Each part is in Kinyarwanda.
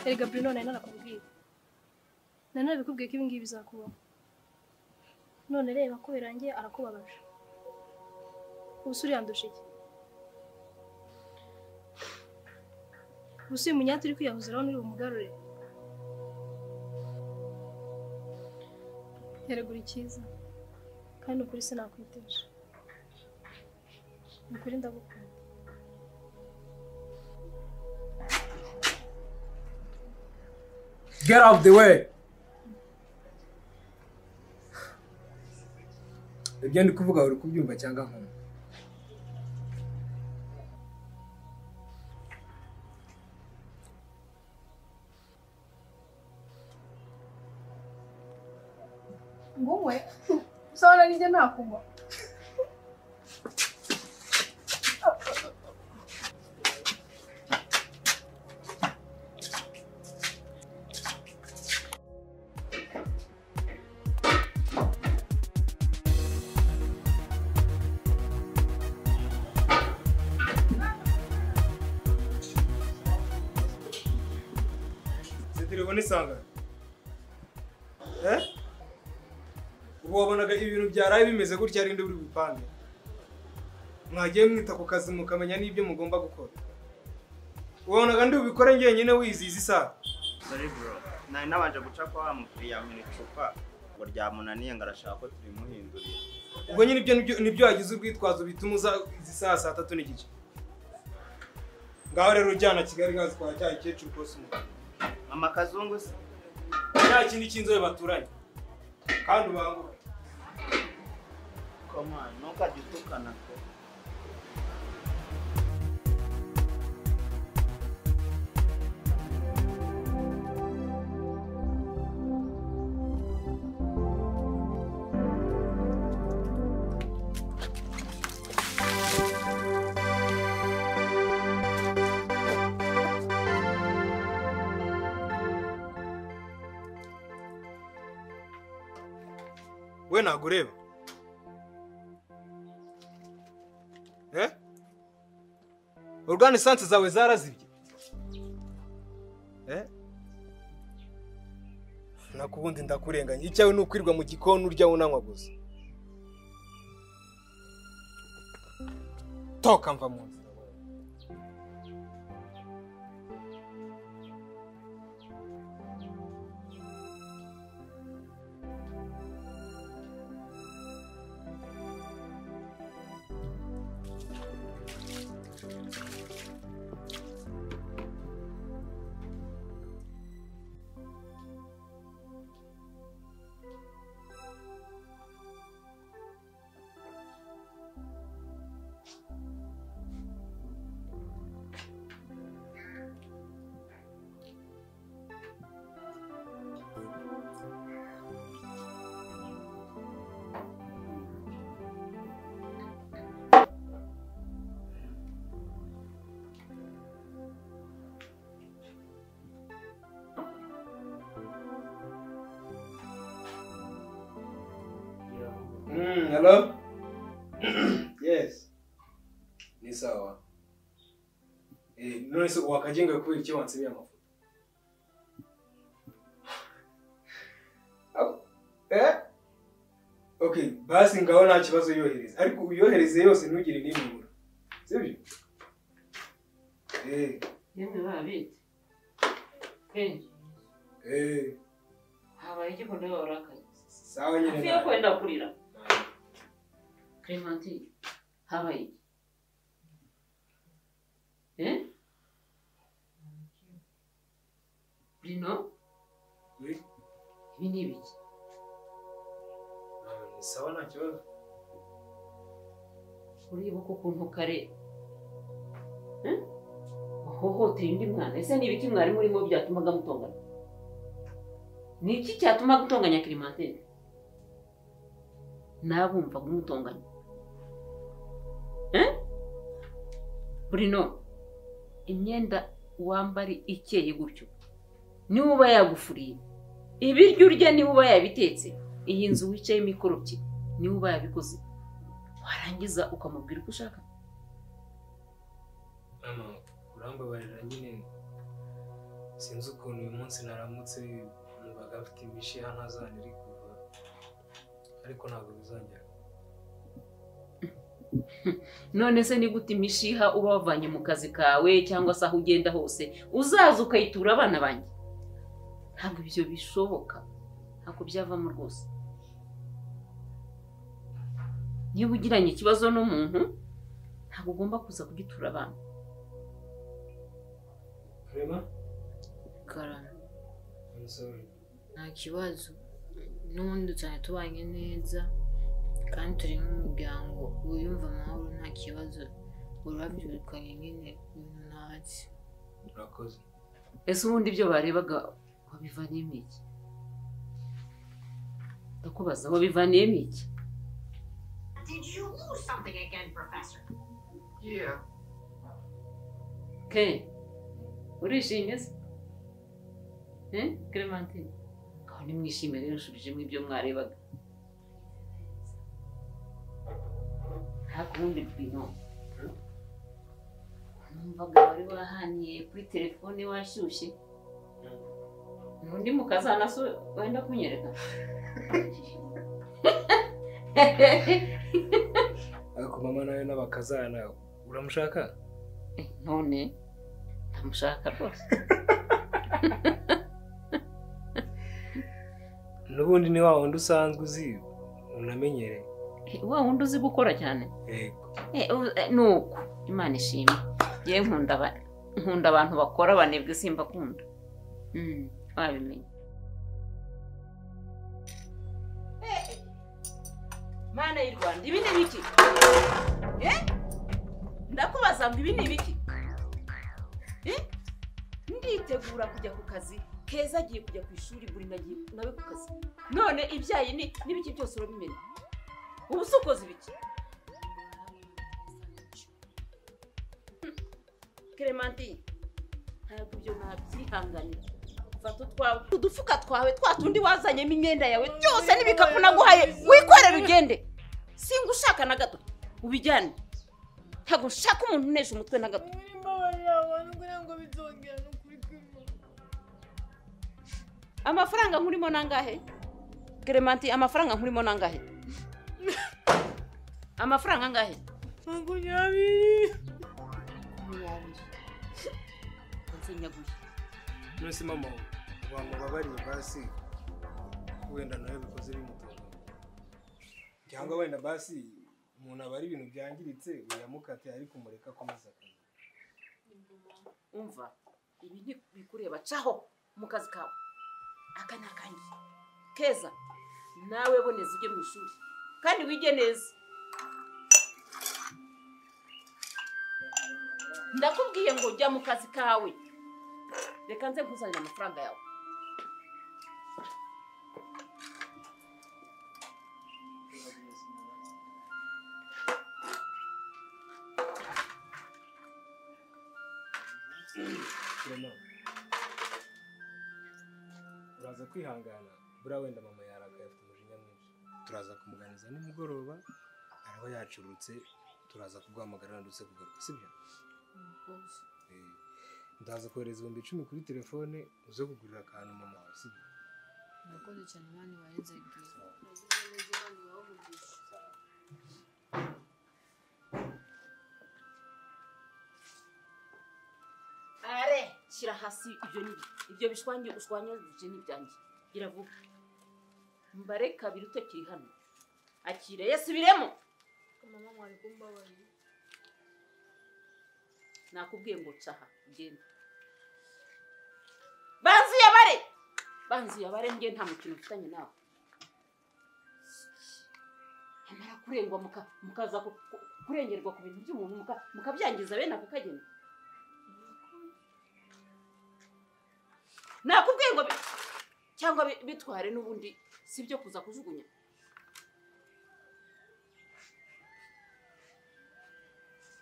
erega Bruno nari narakubwiye nari narabikubwiye ko ibi ngibi bizakubaho none reba ko birangiye arakubabaje ubuse uriyandusha iki ubuse uyu munyati uri kwiyahuza urabona uri bumugarure yaregura icyiza kandi ukuri sinakwitesha ni ukuri ndagukunda Get out of the way. Ibyo ndi kuvuga uri kubyumva cyangwa nkumva? nguwe usabona nijya ntakumva Izi telefone isangane. Eh? Ubu wabonaga ibintu byaraye bimeze gutya ari buri bupange. Mwagiye mwita ku kazi mukamenya n'ibyo mugomba gukora. Wabonaga ndi ubikore njyenyine wizihiza isaha. Sorry bro, nari nabanje guca kwa wa mukiriya mu icupa ngo ryamunaniye ngo arashaka ko turimuhindurira. Ubwo nyine ibyo nibyo- nibyo wagize urwitwazo bituma uza izi saha saa tatu n'igice. Ngaho rero ujyana Kigali gazi kwa cya kecuru kose umugabo. Mama Kazungu se? Nta kindi cy'inzobe baturanye. Kandi ubanguke. Koma, ntukajye utukana ko. we ntabwo ureba Eh? uruganda esanse zawe zarazibye Eh? nakubundi ndakurenganya icyawe ni ukwirirwa mu gikoni urya unanywa gusa toka mva mu nzira wowe. Mm, hello? yes. Ni sawa. Eh, none se wakajenga kweli cyo wansibira amafoto. Ako- Eh? Okay, basi ngaho nta kibazo yohereza. Ariko uyohereze yose ntugire n'imibura. Sibyo? Eh, yemwe babitse kenshi eh, habaye igikunda iyo warakaye sawa nyine. hafi yo nawe. kwenda kurira clementine habaye iki Eh? bruno Oui. ibi ni ibiki Ah, Ni sawa nta kibazo. uribuka ukuntu kareba Eh? wahohoteye undi mwana ese ni ibiki mwari murimo byatumaga mutongana ni iki cyatuma gutonganya clementine nabumvaga umutonganya Eh? bruno imyenda wambari ikeye gutyo niwe uba yagufuriye ibiryo urya niwe uba yabitetse iyi nzu wicayemo ikoropye niwe uba yabikoze warangiza ukamubwira uko ushaka Mama, urambabarira nyine sinzi ukuntu uyu munsi naramutse numvaga mfite imishiha ntazana iri kuva ariko ntabwo bizongera none se ni gute imishiha uba wavanye mu kazi kawe cyangwa se aho ugenda hose uzaza ukayitura abana banjye ntabwo ibyo bishoboka ntabwo byavamo rwose niba ugiranye ikibazo n'umuntu ntabwo ugomba kuza kugitura abana reba karara umusore nta kibazo n'ubundi cyane tubanye neza kandi turi nk'umuryango wiyumva amahoro nta kibazo urabyirukanye nyine ibintu ntacyo urakoze ese ubundi ibyo barebaga wabivaniyemo iki ndakubaza wabivaniyemo iki Did you lose something again, Professor? Yeah. ke urishimye se Eh, clementine aho nimwishime rero nshubijemo ibyo mwarebaga nta kundi bwino numvaga wari wahaniye kuri telefone washyushye undi mukazana so wenda kunyereka ariko mama nawe n'abakazana uramushaka Eh, none ndamushaka rwose n'ubundi ni wa wundi usanzwe uzi unamenyereye Eh, wa wundi uzi gukora cyane yego Eh, u- eh, ni uko imana ishimwe yewe nkunda aba- nkunda abantu bakora banebwe simbakunda Mm, wabimenye mana y'u rwanda ibi ni ibiki ndakubaza ngo ibi ni ibiki nditegura kujya ku kazi keza agiye kujya ku ishuri buri nagiye nawe ku kazi none ibyayi ni n'ibiki byose urabimenya ubu si ukoze ibiki Clementine ntabwo ibyo nabyihanganira fata utwawe udufuka twawe twa tundi wazanyemo imyenda yawe byose n'ibikapu naguhaye wikorere ugende singa ushaka na gato ubijyane ntabwo nshaka umuntu unesha umutwe na gato Muri mbabari abantu kugira ngo bizongera no kuri kumwe. amafaranga nkurimo nangahe Clementine amafaranga nkurimo nangahe amafaranga angahe Makumyabiri. makumyabiri nzinyaguye nonese mama wamubabariye basi wenda nawe bikoze bimutunga cyangwa wenda basi umuntu aba ari ibintu byangiritse uyamukate ariko umureka akomeza akazi umva ibi ni bikureba caho mu kazi kawe aka ni akanjye keza nawe boneza ujye mu ishuri kandi wige neza ndakubwiye ngo jya mu kazi kawe reka nze nkuzanire amafaranga yawe kirema uraza kwihangana buriya wenda mama yarakaye afite umujinya mwinshi turaza kumuganiza nimugoroba araba yacurutse turaza kuguhamagara wandutse kugaruka sibyo Eh, ndaza kohereza ibihumbi icumi kuri telefone uze kugurira akantu mama wawe sibyo murakoze cyane mwana warenze igihe are shyira hasi ibyo ni ibyo bishwanye ushwanye ibyo ni ibyanjye gira vuba mbare kabiri utakiri hano akire yasubiremo mama mwari kumbabarira nakubwiye ngo caha ugende banzi yabare banzi yabare njye nta mukino mfitanye nawe amara kurengwa muka- mukaza ku- ku- kurengerwa ku bintu by'umuntu muka- mukabyangiza bene ako kageni nakubwiye ngo bi- cyangwa bi- bitware n'ubundi si byo kuza kujugunya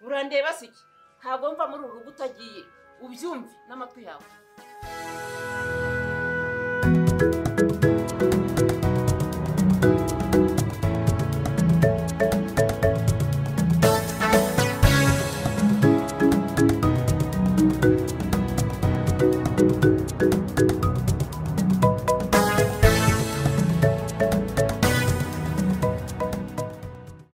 urandeba siki ntabwo mva muri uru rugo utagiye ubyumve n'amatwi yawe